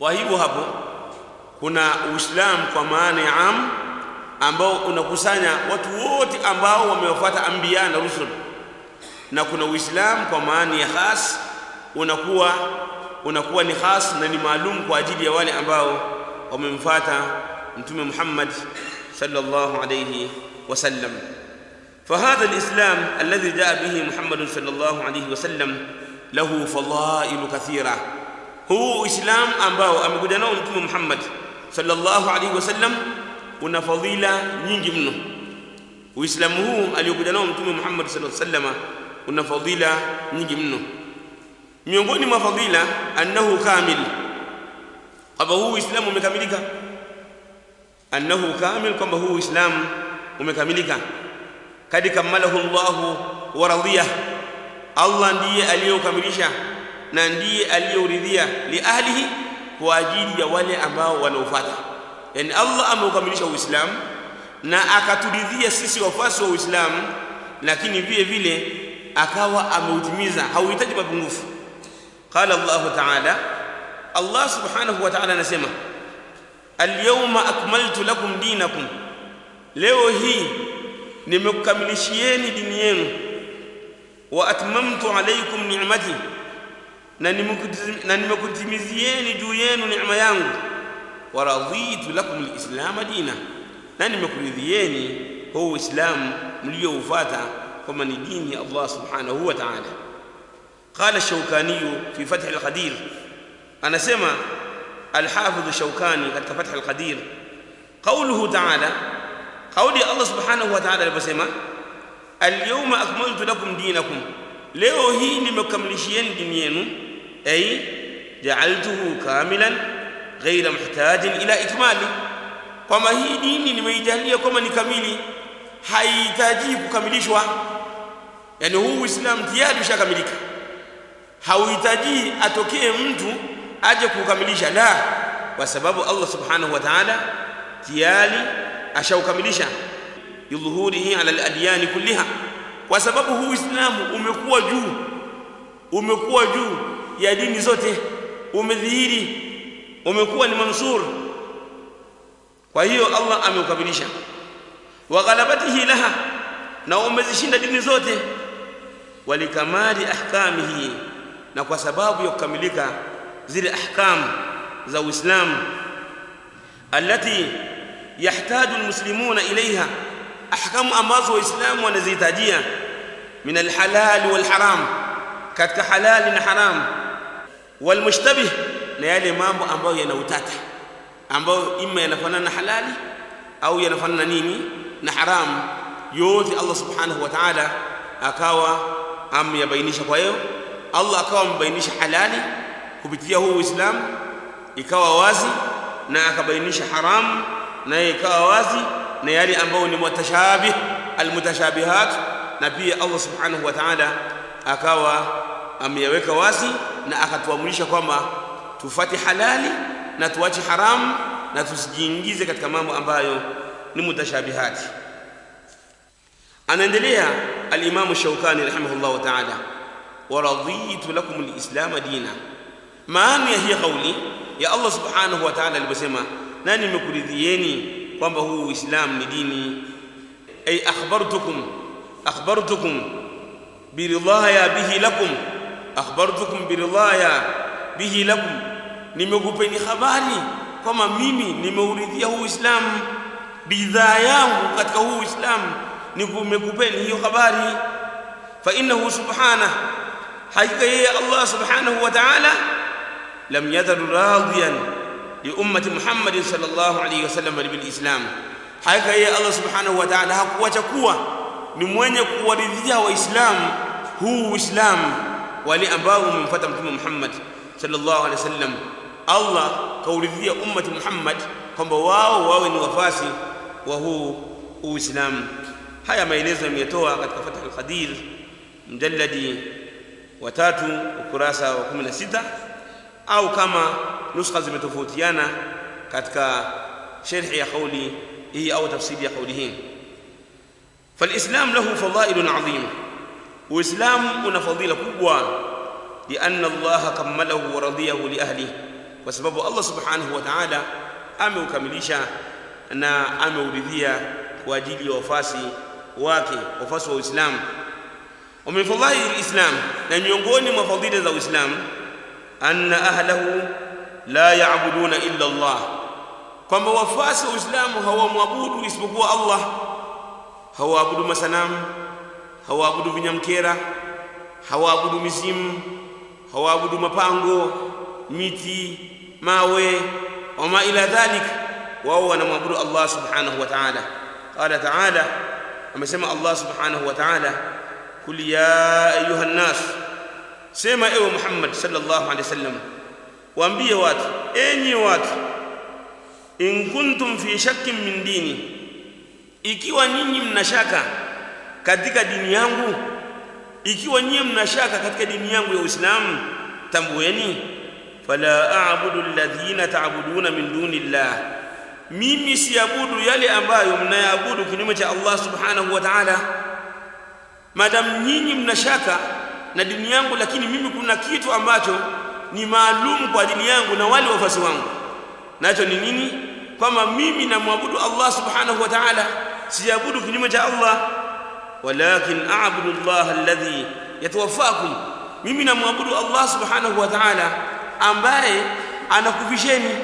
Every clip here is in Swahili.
kwa hivyo hapo kuna uislamu kwa maana ya am ambao unakusanya watu wote ambao wamewafuata anbiya na rusul na kuna uislamu kwa maana ya khas unakuwa unakuwa ni khas na ni maalum kwa ajili ya wale ambao wamemfuata mtume Muhammad sallallahu alayhi wasallam فهذا الإسلام الذي جاء به محمد صلى الله عليه وسلم له فضائل كثيرة هو إسلام ambao amekuja nao mtume Muhammad sallallahu alayhi wasallam una fadhila nyingi mno Uislamu huu aliyokuja nao mtume Muhammad sallallahu alayhi wasallam una fadhila nyingi mno miongoni mwa fadhila annahu kamil kwamba huu Uislamu umekamilika annahu kamil kwamba huu Uislamu umekamilika kadi kamalahu Allah wa radiyah Allah ndiye aliyokamilisha na ndiye aliyouridhia li ahlihi kwa ajili ya wale ambao wanaofuata yani Allah ameukamilisha Uislamu na akaturidhia sisi wafasi wa Uislamu lakini vile vile akawa ameutimiza hauhitaji mapungufu qala Allah ta'ala Allah subhanahu wa ta'ala anasema al-yawma akmaltu lakum dinakum leo hii nimekukamilishieni dini yenu wa atmamtu alaykum ni'mati na nimekutimizieni juu yenu neema yangu wa raditu lakum alislam dina na nimekuridhieni huu uislamu mlioufuata kama ni dini ya Allah subhanahu wa ta'ala قال الشوكاني في فتح القدير أنا سمع الحافظ الشوكاني قد فتح القدير قوله تعالى قول الله سبحانه وتعالى لبسما اليوم أكملت لكم دينكم leo hii nimekamilishieni dini yenu ay ja'altuhu kamilan ghayra muhtajin ila ikmali kwamba hii dini nimeijalia kwamba ni kamili haihitaji kukamilishwa yani huu uislamu tayari ushakamilika hauhitaji atokee mtu aje kukamilisha la kwa sababu Allah subhanahu wa ta'ala tayari ashaukamilisha yudhuhurihi ala al-adyan kulliha kwa sababu huu Uislamu umekuwa juu umekuwa juu ya dini zote umedhihiri umekuwa ni mansur kwa hiyo Allah ameukamilisha wa ghalabatihi laha na umezishinda dini zote walikamali ahkamihi na kwa sababu ya kukamilika zile ahkam za Uislamu alati yahtaju almuslimuna ilaiha ahkamu ambazo waislamu wanazihitajia min alhalal walharam katika halali na haram walmushtabih na yale mambo ambayo yana utata ambayo ima yanafanana na halali au yanafanana nini na haram yote Allah subhanahu wa ta'ala akawa amyabainisha kwa hiyo Allah akawa amebainisha halali kupitia huu Uislamu ikawa wazi na akabainisha haram na ikawa wazi na yale ambayo ni mutashabih almutashabihat na pia Allah subhanahu wa ta'ala akawa ameyaweka wazi na akatuamrisha kwamba tufati halali na tuache haramu na tusijiingize katika mambo ambayo ni mutashabihati anaendelea al-Imam Shawkani rahimahullah ta'ala wa raditu lakum al-islam dina maana ya hii kauli ya Allah subhanahu wa ta'ala aliposema na nimekuridhieni kwamba huu uislamu ni dini ay akhbartukum akhbartukum biridhaya bihi lakum akhbartukum biridhaya bihi lakum nimekupeni habari kwamba mimi nimeuridhia huu uislamu bidhaa yangu katika huu uislamu nimekupeni hiyo habari fa innahu subhanahu hakika yeye Allah subhanahu wa ta'ala lam yazal radiyan liummati Muhammad sallallahu alayhi wasallam bilislam hakika yeye Allah subhanahu wa ta'ala hakuacha kuwa ni mwenye kuwaridhia waislamu huu uislamu wale ambao wamemfuata mtume Muhammad sallallahu alayhi wasallam Allah kauridhia ummati Muhammad kwamba wao wawe ni wafasi wa huu uislamu haya maelezo yametoa katika Fath al-Qadir mjalladi wa tatu ukurasa wa 16 au kama nuskha zimetofautiana katika sharhi ya kauli hii au tafsiri ya kauli hii فالإسلام له فضائل عظيمة وإسلام una fadhila kubwa لأن الله كمله ورضيه لأهله kwa sababu Allah subhanahu wa ta'ala ameukamilisha na ameuridhia kwa ajili ya wafasi wake wafasi wa Uislamu wa min fadhaili alislam na miongoni mwa fadhila za Uislamu anna ahlahu la ya'buduna illa Allah kwamba wafasi wa Uislamu hawamwabudu isipokuwa Allah hawaabudu masanamu hawaabudu vinyamkera hawaabudu mizimu hawaabudu mapango miti mawe wama ila dhalik wao wanamwabudu Allah subhanahu wa ta'ala qala ta'ala amesema Allah subhanahu wa ta'ala kul ya ayuha nas sema ewe Muhammad sallallahu alaihi wasallam waambie watu enyi watu in kuntum fi shakkin min dini ikiwa nyinyi mnashaka katika dini yangu ikiwa nyinyi mnashaka katika dini yangu ya Uislamu tambueni fala a'budu alladhina ta'buduna min dunillah mimi siabudu yale ambayo mnayaabudu kinyume cha Allah subhanahu wa ta'ala madam nyinyi mnashaka na dini yangu lakini mimi kuna kitu ambacho ni maalum kwa dini yangu na wale wafasi wangu nacho ni nini kwamba mimi namwabudu Allah subhanahu wa ta'ala siabudu kinyume cha Allah walakin a'budu Allah alladhi yatawaffakum mimi namwabudu Allah subhanahu wa ta'ala ambaye anakufisheni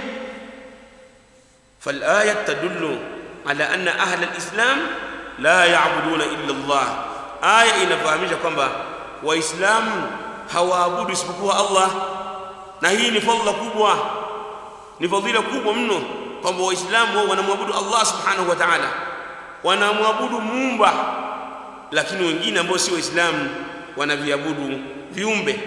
فالآية تدل على أن أهل الإسلام لا يعبدون إلا الله آية inafahamisha kwamba waislamu hawaabudu isipokuwa Allah na hii ni fadhila kubwa ni fadhila kubwa mno kwamba waislamu wao wanamwabudu Allah subhanahu wa ta'ala wanamwabudu muumba lakini wengine ambao si waislamu wanaviabudu viumbe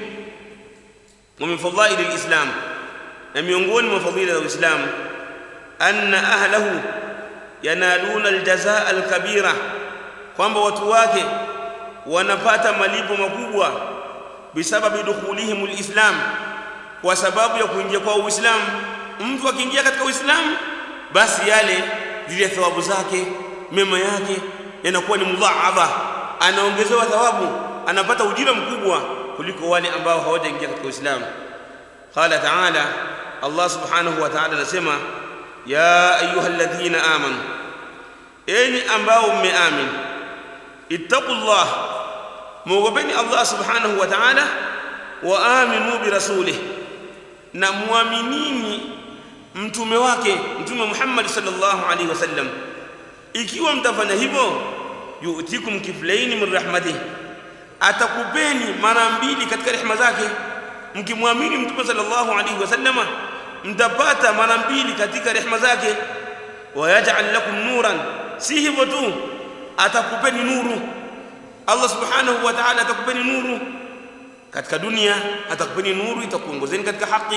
wa min fadhaili alislam na miongoni mwa fadhila za uislamu anna ahlahu yanaluna aljazaa alkabira kwamba watu wake wanapata malipo makubwa bisababi dukhulihim alislam kwa sababu ya kuingia kwa uislamu mtu akiingia katika uislamu basi yale zile thawabu zake mema yake yanakuwa ni mudhaadha anaongezewa thawabu anapata ujira mkubwa kuliko wale ambao hawajaingia katika uislamu qala ta'ala Allah subhanahu wa ta'ala anasema ya ayyuhalladhina amanu enyi ambao mmeamini ittaqullah muogopeni Allah subhanahu wa ta'ala wa aminu bi rasulih na muaminini mtume wake mtume Muhammad sallallahu alaihi wasallam ikiwa mtafanya hivyo yu'tikum kiflaini min rahmatih atakupeni mara mbili katika rehema zake mkimwamini mtume sallallahu alaihi wasallama mtapata mara mbili katika rehema zake wayaj'al lakum nuran si hivyo tu atakupeni nuru Allah subhanahu wa ta'ala atakupeni nuru katika dunia atakupeni nuru itakuongozeni katika haki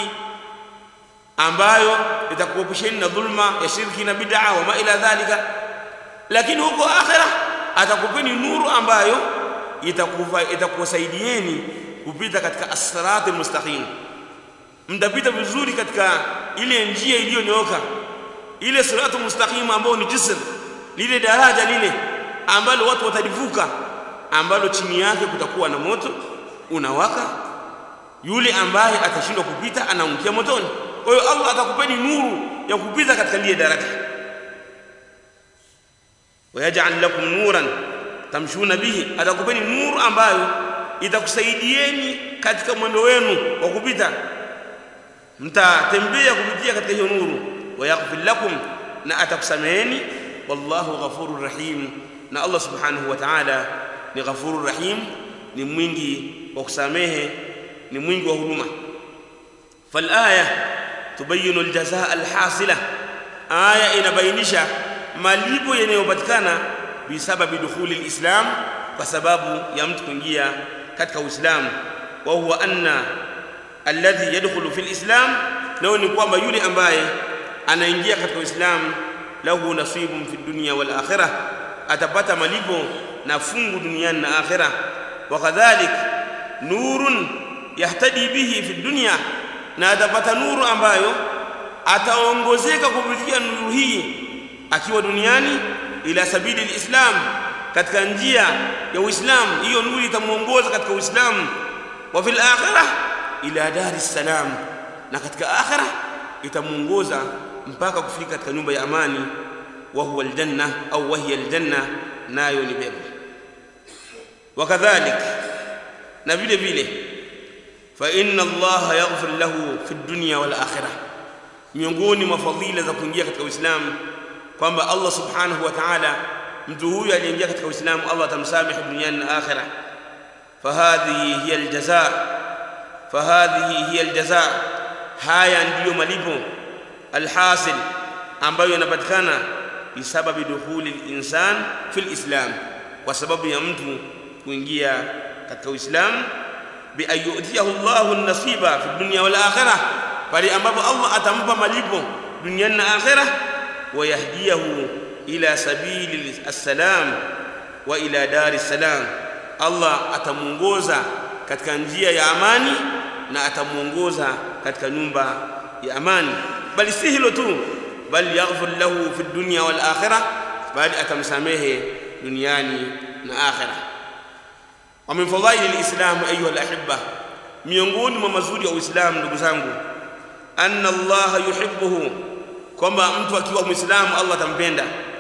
ambayo itakuepisheni na dhulma ya shirki na bid'a wa ma ila dhalika lakini huko akhira atakupeni nuru ambayo itakufa itakusaidieni kupita katika as-siratal mustaqim mtapita vizuri katika ile njia iliyonyooka ile siratu mustaqim ambayo ni jisr lile daraja lile ambalo watu watalivuka ambalo chini yake kutakuwa na moto unawaka yule ambaye atashindwa kupita anaangukia motoni kwa hiyo Allah atakupeni nuru ya kupita katika lile daraja wayaj'al lakum nuran tamshuna bihi atakupeni nuru ambayo itakusaidieni katika mwendo wenu wa kupita mtatembea kupitia katika hiyo nuru wayaghfir lakum na atakusameheni wallahu ghafurur rahim na Allah subhanahu wa ta'ala ni ghafurur rahim ni mwingi wa kusamehe ni mwingi wa huruma falaya tubayinu aljazaa alhasila aya inabainisha malipo yanayopatikana bisababi dukhuli alislam kwa sababu ya mtu kuingia katika uislamu wa huwa anna alladhi yadkhulu fi alislam nao ni kwamba yule ambaye anaingia katika uislamu lahu nasibun fi dunya wal akhirah atapata malipo na fungu duniani na akhirah wa kadhalik nurun yahtadi bihi fi dunya na atapata nuru ambayo ataongozeka kupitia nuru hii akiwa duniani ila sabili alislam katika njia ya uislamu hiyo nuru itamuongoza katika uislamu wa fil akhirah ila dar salam na katika akhira itamuongoza mpaka kufika katika nyumba ya amani wa huwa aljanna au wahiya aljanna nayo ni pepo wakadhalik na vile vile fa inna allaha yaghfir lahu fi dunya wal akhirah miongoni mwa fadhila za kuingia katika uislamu kwamba allah subhanahu wa ta'ala mtu huyu aliyeingia katika uislamu allah atamsamehe duniani na akhirah fahadhihi hiya aljaza fahadhihi hiya aljaza haya ndiyo malipo alhasil ambayo yanapatikana bisababi dukhuli linsan fi lislam kwa sababu ya mtu kuingia katika uislamu bian yutiyahu llahu nasiba fi dunya wal akhirah pale ambapo allah atampa malipo duniani na akhirah wayahdiyahu ila sabili assalam wa ila dari salam allah atamuongoza katika njia ya amani na atamuongoza katika nyumba ya amani bali si hilo tu bal yaghfir lahu fi dunya wal akhirah bali atamsamehe duniani na akhirah wa min fadhaili alislam ayuha alahibba miongoni mwa mazuri ya uislamu ndugu zangu anna allaha yuhibbuhu kwamba mtu akiwa muislamu allah atampenda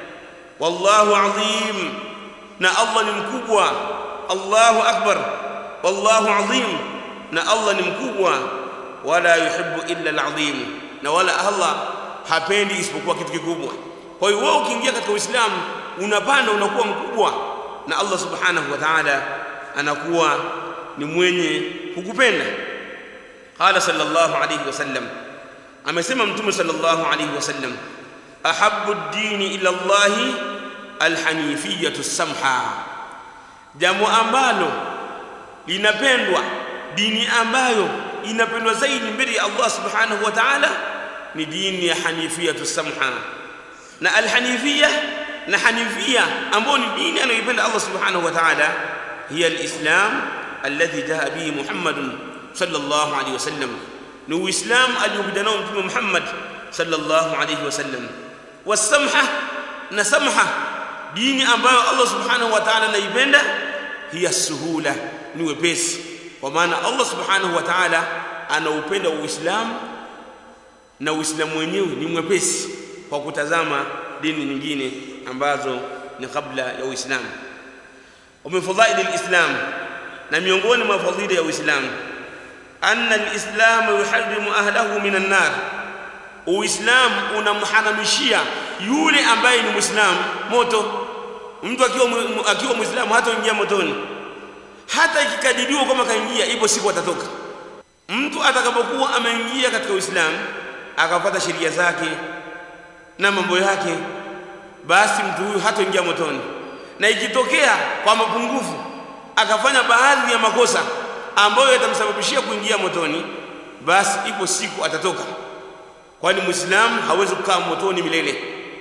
wallahu adhim na allah ni mkubwa allahu akbar wallahu adhim na allah ni mkubwa wala yuhibbu illa alazim na wala allah hapendi isipokuwa kitu kikubwa kwa hiyo wewe ukiingia katika uislamu unapanda unakuwa mkubwa na allah subhanahu wa ta'ala anakuwa ni mwenye kukupenda qala sallallahu alayhi wasallam amesema mtume sallallahu alayhi wasallam ahabbu ad-dini ila allah alhanifiyatu samha jambo ambalo linapendwa dini ambayo inapendwa zaidi mbele ya Allah subhanahu wa ta'ala ni dini ya hanifiyatu samha na alhanifia na hanifia ambayo ni dini anayoipenda Allah subhanahu wa ta'ala hiya alislam alladhi jaa bihi Muhammad sallallahu alayhi wasallam ni uislam aliyokuja nao mtume Muhammad sallallahu alayhi wasallam wasamha na samha dini ambayo Allah subhanahu wa ta'ala anaipenda hiya suhula ni wepesi kwa maana Allah subhanahu wa ta'ala anaupenda uislamu na uislamu wenyewe ni mwepesi kwa kutazama dini nyingine ambazo ni kabla ya uislamu ومن فضائل الإسلام na miongoni mwa fadhila ya Uislamu anna al-islam yuharrimu ahlahu min an-nar Uislamu unamharamishia yule ambaye ni Muislamu moto mtu akiwa akiwa Muislamu hataingia motoni hata ikikadiriwa kama kaingia ipo siku atatoka mtu atakapokuwa ameingia katika Uislamu akapata sheria zake na mambo yake basi mtu huyu hataingia motoni na ikitokea kwa mapungufu akafanya baadhi ya makosa ambayo yatamsababishia kuingia motoni basi ipo siku atatoka kwani muislamu hawezi kukaa motoni milele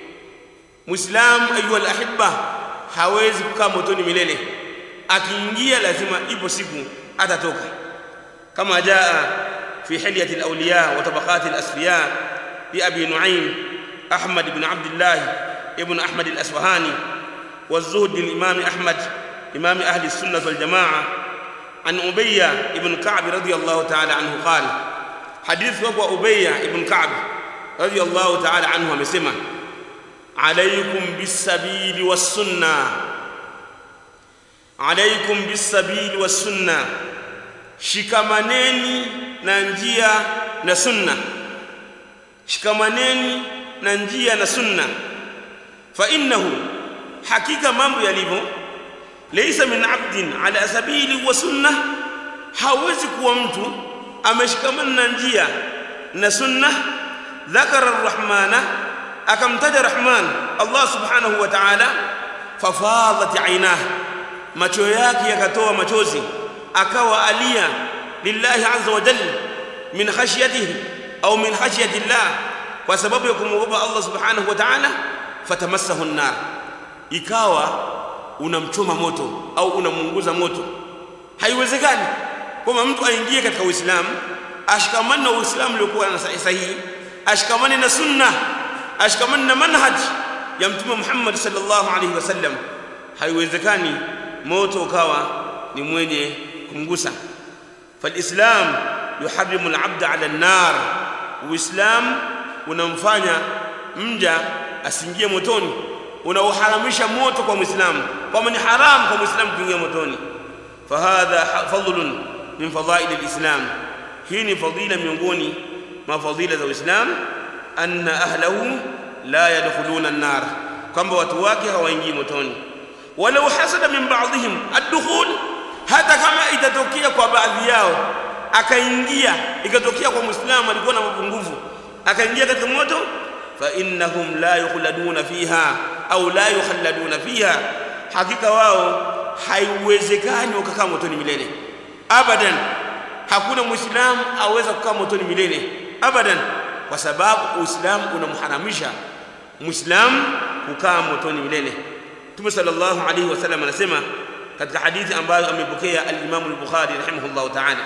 muislamu ayuha alahibba hawezi kukaa motoni milele akiingia lazima ipo siku atatoka kama jaa fi hilyati alawliya wa tabaqati alasfiya li abi nuaym ahmad ibn abdullah ibn ahmad alasfahani والزهد للإمام أحمد إمام أهل السنة والجماعة عن أبية بن كعب رضي الله تعالى عنه قال حديث وقوى أبية بن كعب رضي الله تعالى عنه مسمى عليكم بالسبيل والسنة عليكم بالسبيل والسنة shikamaneni na njia na sunna shikamaneni na njia na sunna fa innahu hakika mambo yalivyo laysa min abdin ala sabili wa sunna hawezi kuwa mtu ameshikamana na njia na sunna dhakara arrahmana akamtaja rahman Allah subhanahu wa ta'ala fafadat aynah macho yake yakatoa machozi akawa alia lillahi azza wa jalla min khashyatihi au min khashyati Allah kwa sababu ya kumwogopa Allah subhanahu wa ta'ala fatamassahu an-nar ikawa unamchoma moto au unamuunguza moto haiwezekani kwamba mtu aingie katika uislamu ashikamane na uislamu uliokuwa na sahihi ashikamane na sunna ashikamane na manhaj ya mtume Muhammad sallallahu alaihi wasallam haiwezekani moto ukawa ni mwenye kumgusa falislam yuharrimu al-'abda 'ala an-nar uislamu unamfanya mja asiingie motoni unauharamisha moto kwa muislamu kwamba ni haramu kwa muislamu kuingia motoni fahadha fadlun min fadail al-islam hii ni fadila miongoni mwa fadila za uislamu anna ahlahu la yadkhuluna an-nar kwamba watu wake hawaingii motoni walau hasada min ba'dihim ad-dukhul hata kama itatokea kwa baadhi yao akaingia ikatokea kwa muislamu alikuwa na mapungufu akaingia katika moto fa innahum la yukhladuna fiha au la yukhalladuna fiha hakika wao haiwezekani wakakaa motoni milele abadan hakuna muislamu aweza kukaa motoni milele abadan kwa sababu uislamu unamharamisha muislamu kukaa motoni milele Mtume sallallahu alayhi wasallam anasema katika hadithi ambayo amepokea al-Imam al-Bukhari rahimahullah ta'ala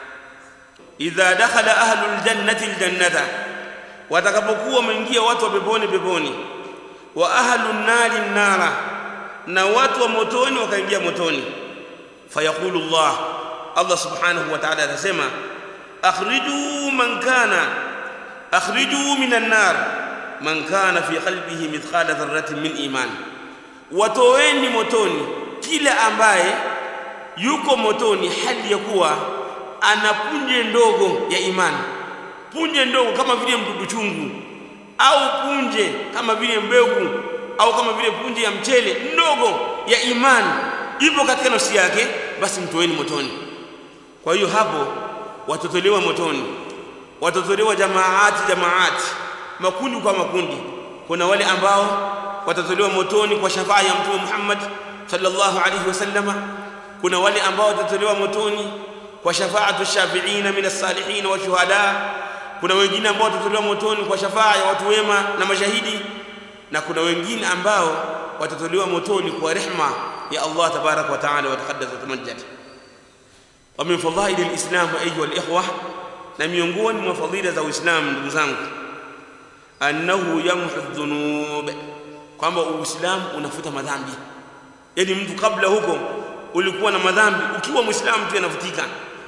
idha dakhala ahlul jannati al-jannata watakapokuwa wameingia watu wa peponi peponi wa ahlun nari nara na watu wa motoni wakaingia motoni fayaqulu Allah Allah subhanahu wa ta'ala atasema akhriju man kana akhriju minan nar man kana fi qalbihi mithqala dharratin min iman watoweni motoni kila ambaye yuko motoni hali ya kuwa ana punje ndogo ya imani punje ndogo kama vile mdudu chungu au punje kama vile mbegu au kama vile punje ya mchele ndogo ya imani ipo katika nafsi yake basi mtoeni motoni kwa hiyo hapo watotolewa motoni watotolewa jamaati jamaati makundi kwa makundi kuna wale ambao watatolewa motoni kwa shafaa ya mtume Muhammad sallallahu alaihi wasallama kuna wale ambao watatolewa motoni kwa shafaatu shafiina min as-salihin wa shuhada kuna wengine ambao watatolewa motoni kwa shafaa ya watu wema na mashahidi na kuna wengine ambao watatolewa motoni kwa rehma ya Allah tabarak wa taala wa taqaddas wa tamajjad wa min fadhail al-islam ayuha al-ikhwa na miongoni mwa fadhila za Uislamu ndugu zangu annahu yamhu dhunub kwamba Uislamu unafuta madhambi yani mtu kabla huko ulikuwa na madhambi ukiwa muislamu tu yanafutika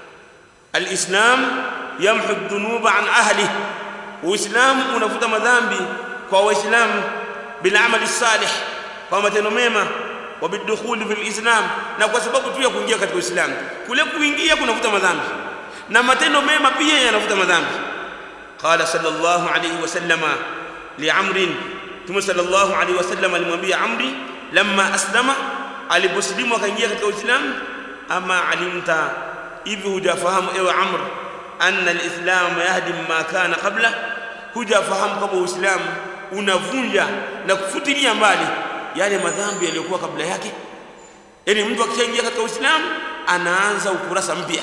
alislam yamhu dhunuba an ahli uislamu unafuta madhambi kwa waislamu bil amali salih kwa matendo mema wa bidukhul fil islam na kwa sababu tu ya kuingia katika uislamu kule kuingia kunafuta madhambi na matendo mema pia yanafuta madhambi qala sallallahu alayhi wasallama li amrin tumu sallallahu alayhi wasallam alimwambia amri lamma aslama aliposlimu akaingia katika uislamu ama alimta hivi hujafahamu ewe amr anna alislam yahdi ma kana qabla hujafahamu kama uislamu unavunja na kufutilia mbali yale madhambi yaliyokuwa kabla yake yani mtu akishaingia katika uislamu anaanza ukurasa mpya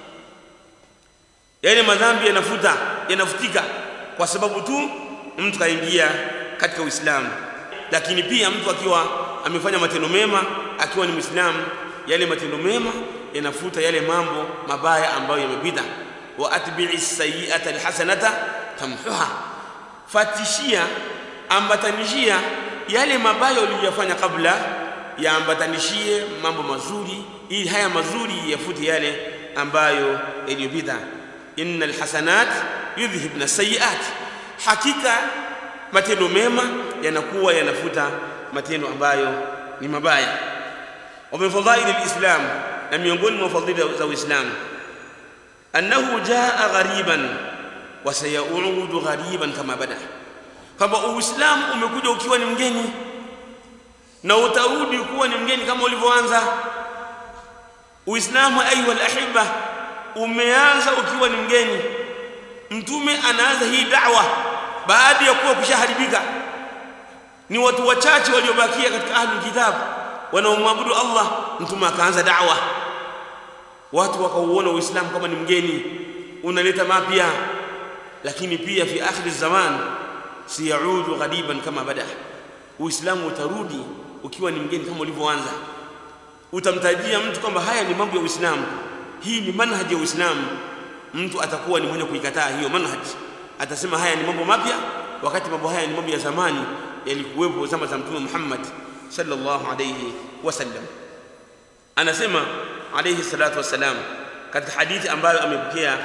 yale madhambi yanafuta yanafutika kwa sababu tu mtu kaingia katika uislamu lakini pia mtu akiwa amefanya matendo mema akiwa ni muislamu yale matendo mema yanafuta yale mambo mabaya ambayo yamepita wa atbi'i sayyi'ata alhasanata tamhuha fatishia ambatanishia yale mabaya uliyofanya kabla yaambatanishie mambo mazuri ili haya mazuri yafute yale ambayo yaliyopita innal hasanat yudhhibna sayyi'at hakika matendo mema yanakuwa yanafuta matendo ambayo ni mabaya wa min fadhail alislam na miongoni mwa fadhila za uislamu annahu jaa ghariban wa sayaudu ghariban kama bada kwamba uislamu umekuja ukiwa ni mgeni na utarudi kuwa ni mgeni kama ulivyoanza uislamu ayuha alahibba umeanza ukiwa ni mgeni mtume anaanza hii da'wa baada ya kuwa kushaharibika ni watu wachache waliobakia katika ahlul kitab wanaomwabudu Allah mtume akaanza da'wa watu wakauona uislamu kama ni mgeni unaleta mapya lakini pia fi akhir zaman siyaudu ghadiban kama bada uislamu utarudi ukiwa ni mgeni kama ulivyoanza utamtajia mtu kwamba haya ni mambo ya uislamu hii ni manhaji ya uislamu mtu atakuwa ni mwenye kuikataa hiyo manhaji atasema haya ni mambo mapya wakati mambo haya ni mambo ya zamani yalikuwepo zama za mtume Muhammad sallallahu alayhi wasallam anasema alayhi salatu wasalam katika hadithi ambayo amepokea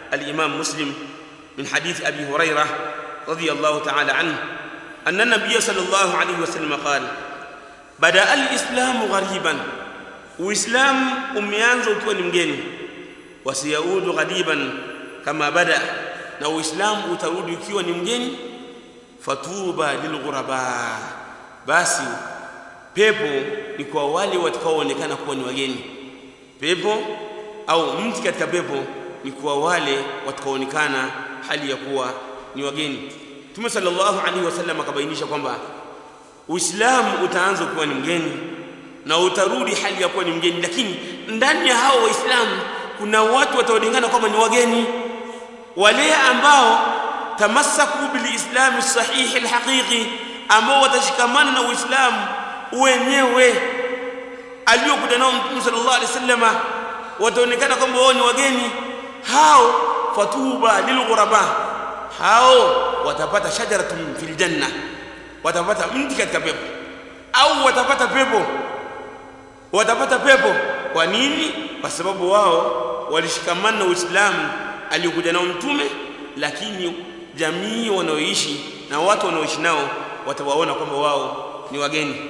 الإمام مسلم من حديث أبي هريرة رضي الله تعالى عنه أن النبي صلى الله عليه وسلم قال بدأ الإسلام غريبا وإسلام umeanza ukiwa ni mgeni wasiyaudu ghadiban kama bada na uislamu utarudi ukiwa ni mgeni fatuba lilghuraba basi pepo ni kwa wale watakaoonekana kuwa ni wageni pepo au mti katika pepo ni kwa wale watakaoonekana hali ya kuwa ni wageni Mtume sallallahu alaihi wasallam akabainisha kwamba Uislamu utaanza kuwa ni mgeni na utarudi hali ya kuwa ni mgeni, lakini ndani ya hao Waislamu kuna watu wataonekana kwamba ni wageni, wale ambao tamassaku bilislami sahihi alhaqiqi, ambao watashikamana na Uislamu wenyewe aliokuja nao Mtume sallallahu alaihi wasallam, wataonekana kwamba wao ni wageni. Hao fatuba lilghuraba, hao watapata shajaratun fil janna, watapata mti katika pepo, au watapata pepo, watapata pepo. Kwa nini? Kwa sababu wao walishikamana na Uislamu aliokuja nao Mtume, lakini jamii wanaoishi na watu wanaoishi nao watawaona kwamba wao ni wageni.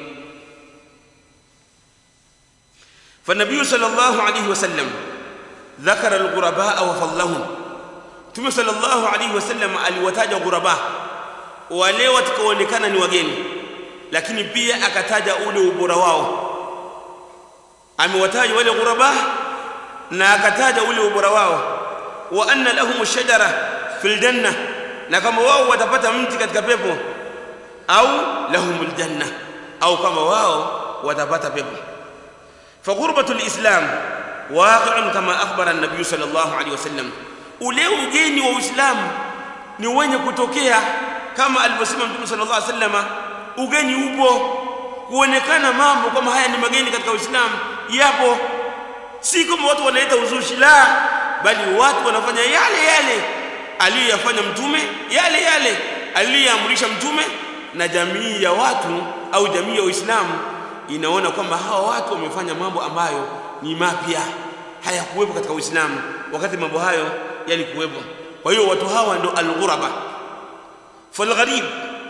فالنبي صلى الله عليه وسلم ذكر الغرباء وفضلهم Mtume sallallahu alaihi wasallam aliwataja ghuraba wale watakaoonekana ni wageni, lakini pia akataja ule ubora wao. Amewataja wale ghuraba na akataja ule ubora wao, wa anna lahum shajara fil janna, na kama wao watapata mti katika pepo, au lahumul janna, au kama wao watapata pepo. فغربة الإسلام واقع كما أخبر النبي صلى الله عليه وسلم ule ugeni wa Uislamu ni wenye kutokea kama alivyosema Mtume sallallahu alaihi wasallam, ugeni upo, kuonekana mambo kama haya ni mageni katika Uislamu yapo, si kama watu wanaleta uzushi, la, bali watu wanafanya yale yale aliyoyafanya Mtume, yale yale aliyoamrisha Mtume, na jamii ya watu au jamii ya Uislamu inaona kwamba hawa watu wamefanya mambo ambayo ni mapya, hayakuwepo katika Uislamu wakati mambo hayo yalikuwepo. Kwa hiyo watu hawa ndo alghuraba. Falgharib,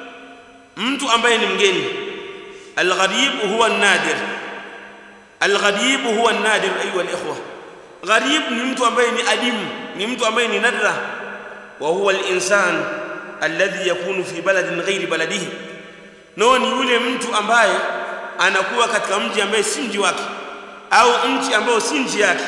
mtu ambaye ni mgeni. Algharib huwa nadir, algharib huwa nadir. Ayuha alikhwa, gharib ni mtu ambaye ni adimu, ni mtu ambaye ni nadra. Wa huwa alinsan alladhi yakunu fi baladin ghairi baladihi, nao ni yule mtu ambaye anakuwa katika mji ambaye si mji wake au nchi ambayo si nchi yake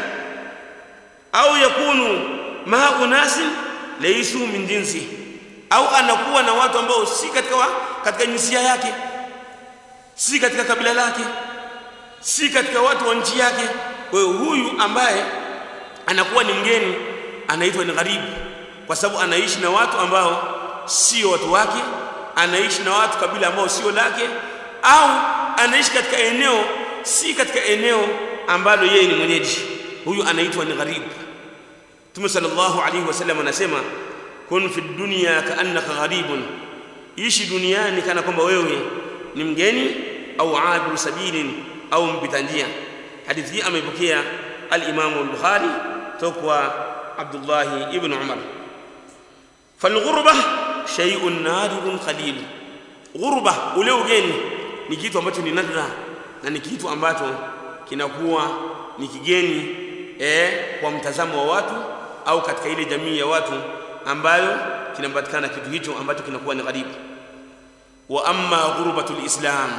au yakunu maa unasin laysu min jinsi au anakuwa na watu ambao si katika wa, katika jinsia yake si katika kabila lake si katika watu wa nchi yake kwa hiyo huyu ambaye anakuwa ni mgeni anaitwa ni gharibu kwa sababu anaishi na watu ambao sio watu wake anaishi na watu kabila ambao sio lake au anaishi katika eneo si katika eneo ambalo yeye ni mwenyeji huyu anaitwa ni gharib Mtume sallallahu alaihi wasallam anasema kun fi dunya kaannaka gharibun ishi duniani kana kwamba wewe ni mgeni au abiru sabilin au mpita njia hadithi hii ameipokea al-Imam al-Bukhari toka Abdullah ibn Umar falghurba shay'un nadirun qalil ghurba ule ugeni ni kitu ambacho ni nadra na ni kitu ambacho kinakuwa ni kigeni eh, kwa mtazamo wa watu au katika ile jamii ya watu ambayo kinapatikana kitu hicho ambacho kinakuwa ni gharibu. Wa amma ghurbatul islam,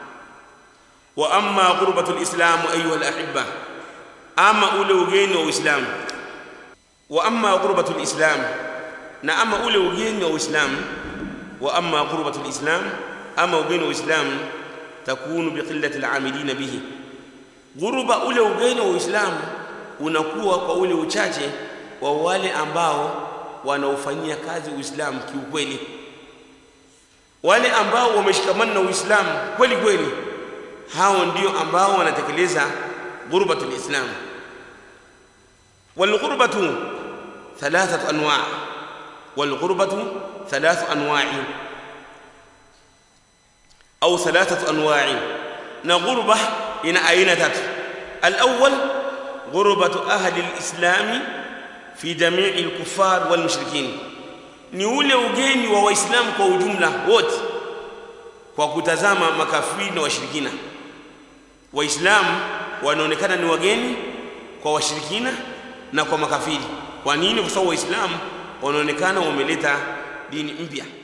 wa amma ghurbatul islam ayuha alahibba, ama ule ugeni wa Uislamu. Wa amma ghurbatul islam, na ama ule ugeni wa Uislamu. Wa amma ghurbatul islam, ama ugeni wa Uislamu takunu biqillati alamilina bihi ghuruba ule ugeni wa Uislamu unakuwa kwa ule uchache wa wale ambao wanaofanyia kazi Uislamu kiukweli, wale ambao wameshikamana na Uislamu kweli kweli, hao ndio ambao wanatekeleza ghurbatul Islam. Walghurbatu thalathatu anwa, walghurbatu thalathu anwa'i au thalathatu anwa'i, na ghurba ina aina tatu. Al-awwal ghurbatu ahli al-islami fi jamii al-kuffar wal mushrikin ni ule ugeni wa waislamu kwa ujumla wote kwa kutazama makafiri na washirikina waislamu wanaonekana ni wageni kwa washirikina na kwa makafiri kwa nini kwa sababu waislamu wanaonekana wameleta dini mpya